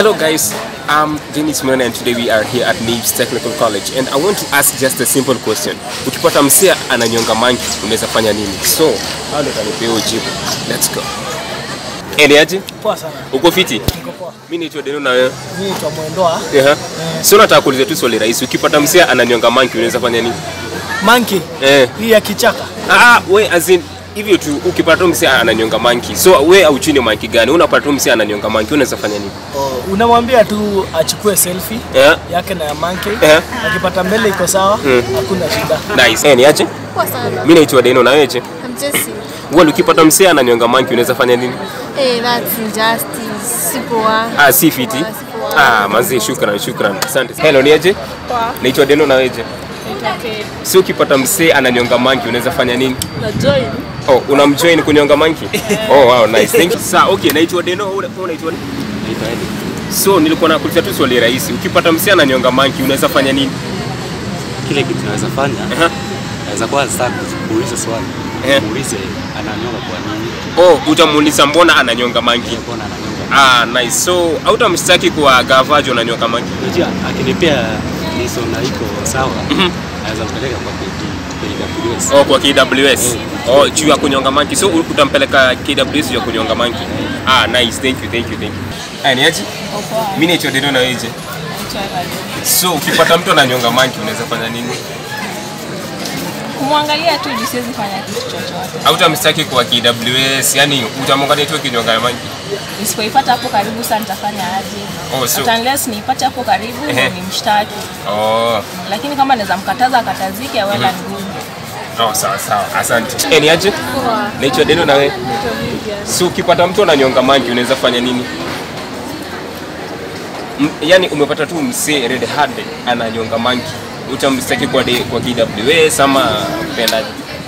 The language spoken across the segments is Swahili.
Hello guys, I'm Dennis Mwana and today we are here at NIBS Technical College and I want to ask just a simple question. Ukipata msia ananyonga manki unaweza fanya nini? So, hao ndio kanipea jibu. Let's go. Eni aje? Poa sana. Uko fiti? Niko poa. Mimi naitwa Deno na wewe. Mimi naitwa Mwendoa. Ehe. So nataka kuuliza tu swali rahisi. Ukipata msia ananyonga manki unaweza fanya nini? Monkey. Eh. Hii ya kichaka. Ah, we as in hivyo tu ukipata tu msia ananyonga manki. So we au chini manki gani? Unapata tu msia ananyonga manki unaweza fanya nini? Oh, unamwambia tu achukue selfie Eh. yake na ya monkey. Eh. Akipata mbele iko sawa, hakuna shida. Nice. Eh, ni aje? Poa sana. Mimi naitwa Deno na wewe je? I'm Jessie. Wewe ukipata msia ananyonga manki unaweza fanya nini? Hey, that's injustice. Si poa. Ah, si fiti. Ah, si poa. Ah, manzi, shukran, shukran. Asante. Hello, ni aje? Poa. Naitwa Deno na wewe je? Okay. Si ukipata msee ananyonga manki unaweza fanya nini? Na join. Oh, unamjoin kunyonga manki? Oh, wow, nice. Thank you. Sa, okay, naitwa Deno, wewe wewe unaitwa nini? Naitwa Eddie. So, nilikuwa nakuuliza tu swali rahisi. Ukipata msee ananyonga manki unaweza fanya nini? kile kitu naweza fanya Aha. naweza kwanza sasa kuuliza swali Eh. muulize ananyonga kwa nini Oh, utamuuliza mbona ananyonga manki? mbona ananyonga Ah, nice. So, hautamshtaki kwa gavajo unanyonga manki? unajua akinipea liso na iko sawa naweza mpeleka kwa KD KWS Oh, kwa KWS. Oh, juu ya kunyonga manki. So u- utampeleka KWS juu ya kunyonga manki. Ah, nice. Thank you, thank you, thank you. Aya, ni aje? Mimi naitwa Deno na wewe je? So ukipata mtu ananyonga manki unaweza fanya nini? Kumwangalia tu juu siwezi fanya kitu chochote. Hautamstaki kwa KWS, yani utamwangalia tu kinyonga manki. Nisipoipata hapo karibu sasa nitafanya aje? Oh, so- But unless niipate hapo karibu Ehe. ndio nimshtaki. Oh, Lakini kama naweza mkataza akatazike wala ni ngumu. oh sawa sawa. Asante. Eh, ni aje? Naitwa Deno na wewe. So ukipata mtu ananyonga manki unaweza fanya nini? M- yani umepata tu msee red handed ananyonga manki utamstaki kwa, de, kwa KWS ama kupendaje?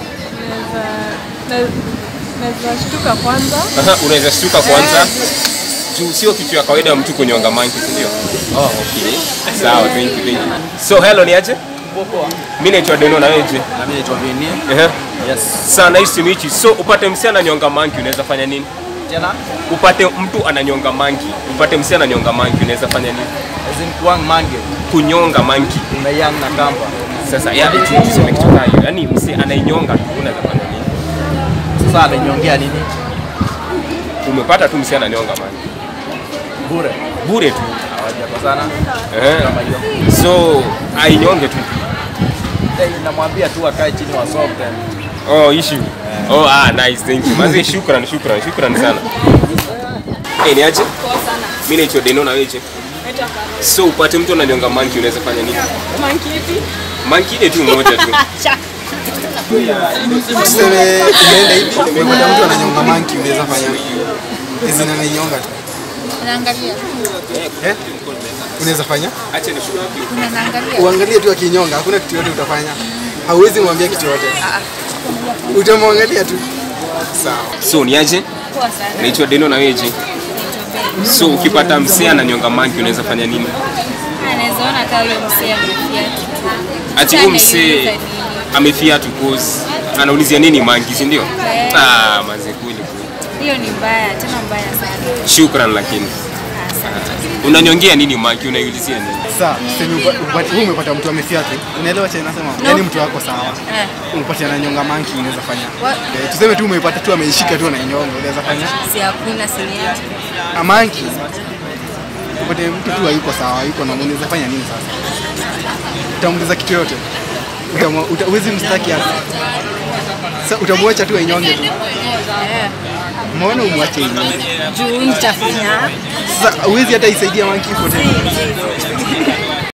Naweza shtuka kwanza. Aha, unaweza shtuka kwanza juu sio kitu ya kawaida mtu kunyonga manki, si ndio? Oh, okay. Sawa, thank you, thank you. So hello, ni aje? Mimi naitwa Deno na wewe je? na mimi naitwa Vinie Ehe. yes Sawa, nice to meet you. So upate msee ananyonga manki unaweza fanya nini? tena Upate mtu ananyonga manki, upate msee ananyonga manki unaweza fanya nini? azin kuang mange Kunyonga manki. unayang na kamba Sasa ya tuseme kitu kama hiyo. Yaani msee anainyonga tu unaweza fanya nini? sasa ananyongea nini Umepata tu msee ananyonga manki. bure Bure tu. hawajapa sana Eh. kama hiyo So ainyonge tu. Eh, namwambia tu akae chini wa soft Oh, issue. Oh, ah, nice. Thank you. Mazi, shukran, shukran, shukran sana. Eh, ni aje? Poa sana. Mimi naitwa Deno na wewe je? Naitwa Carol. So upate mtu ananyonga manki unaweza fanya nini? Monkey ipi? Manki ile tu moja tu. Tuseme umeenda hivi umepata mtu ananyonga manki, unaweza fanya hizi na nainyonga tu Unaangalia. eh? Unaweza fanya Acha ni shukran. Unaangalia. uangalie tu akinyonga, hakuna kitu yote utafanya, hauwezi mwambia kitu yote, utamwangalia tu. Sawa. So ni aje? Poa sana. Naitwa Deno na wewe je? So ukipata msee ananyonga manki unaweza fanya nini? Anaweza ona kama huyo msee amefia. Ati huyu msee amefia tu cause anaulizia nini manki, si ndio? Eh. Ah, mazi kweli kweli. Hiyo ni mbaya, tena mbaya sana. Shukran lakini. Unanyongea nini manki? Unaiulizia nini? Sasa tuseme upa- upate- wewe umepata mtu amefia tu, unaelewa cha nasema, yani mtu wako sawa, Eh. umepata ananyonga manki, unaweza fanya What? eh, tuseme tu umepata tu ameishika tu anainyonga, unaweza fanya Si hakuna siniati. amanki upate mtu tu hayuko sawa, hayuko na unaweza fanya nini sasa? Utamuuliza kitu yote, Utamwa- uta- huwezi mstaki hapa. Sasa utamwacha tu ainyonge tu, Eh. mbona umwache inyonge? Juu nitafanya. Sasa huwezi hata isaidia manki ipote.